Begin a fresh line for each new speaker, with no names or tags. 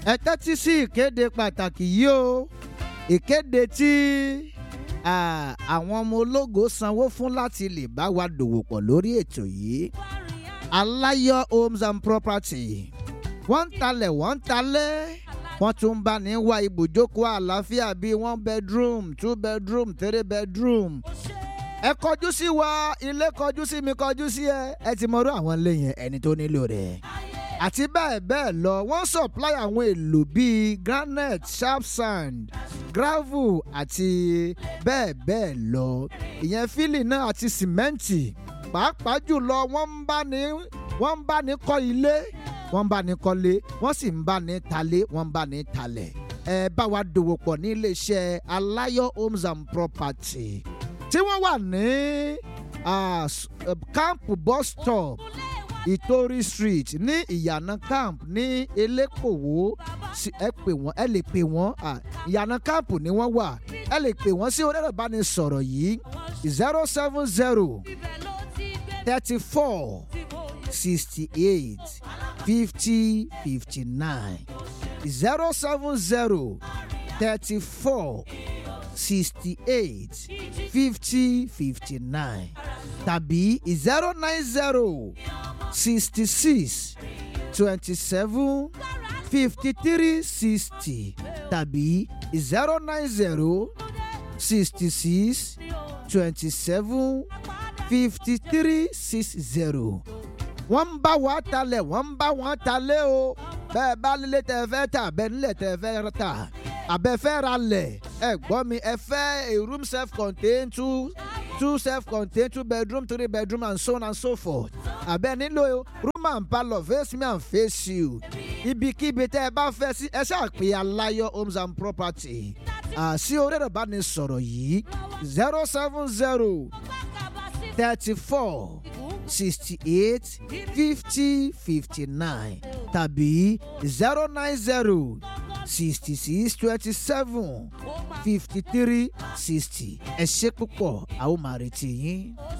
ẹ tẹ́tí sí ìkéde pàtàkì yìí o ìkéde tí ah, àwọn ọmọ ológo sanwó fún láti lè bá wa dòwò pọ̀ lórí ètò yìí aláyọ̀ homes and property wọ́n ń talẹ̀ wọ́n ń talẹ̀ wọ́n tún bá ní wá ibùjókòó àlàáfíà bíi one bedroom two bedroom three bedroom ẹ kọjú sí wa ilé kọjú sí mi kọjú sí ẹ ẹ ti mọ̀rọ̀ àwọn ilé yẹn ẹni tó nílò rẹ̀ àti bẹ́ẹ̀ bẹ́ẹ̀ lọ wọ́n supply àwọn èlò bíi granite sharp sand gravel àti bẹ́ẹ̀ bẹ́ẹ̀ lọ ìyẹn fílì náà àti sìmẹ́ǹtì pàápàá jùlọ wọ́n ń bá ní wọ́n ń bá ní kọ́ ilé wọ́n ń bá ní kọ́lé wọ́n sì ń bá ní talé wọ́n ń bá ní talẹ̀ ẹ bá wa dòwò pọ̀ ní iléeṣẹ́ aláyọ̀ homes and property tí wọ́n wà ní ah, s- eh, camp bus stop ìtorí street ní ìyànà camp ní elékòwò sí- ẹ pè wọ́n ẹ lè pè wọ́n ah, ìyànà camp ni wọ́n wà ẹ lè pè wọ́n sí orí ẹ̀rọ ìbánisọ̀rọ̀ yìí zero seven zero thirty four sixty eight fifty fifty nine zero seven zero thirty four sixty eight fifty fifty nine tàbí zero nine zero sixty six twenty seven fifty three sixty tàbí zero nine zero sixty six twenty seven fifty three six zero wọ́n ń bá wa talẹ̀ wọ́n ń bá wọn talẹ̀ o bẹ́ẹ̀ bá lílé tẹ́ ẹ fẹ́ tà bẹ́ẹ̀ nílẹ̀ tẹ́ ẹ fẹ́ tà àbẹ́ fẹ́ ra lẹ̀ ẹ gbọ́ mi ẹ fẹ́ a room self contained two two self contained two bedroom three bedroom and so on and so forth àbẹ́ nílò room and parlour face me and face you ibikíbi tẹ́ ẹ bá fẹ́ sí ẹ ṣáà pé aláyọ̀ homes and property àṣì orí ẹ̀rọ bá ní sọ̀rọ̀ yìí zero seven zero thirty four sixty eight fifty fifty nine tàbí zero nine zero sixty six twenty seven fifty three sixty ẹ ṣe púpọ̀ àwọn máa retí yín.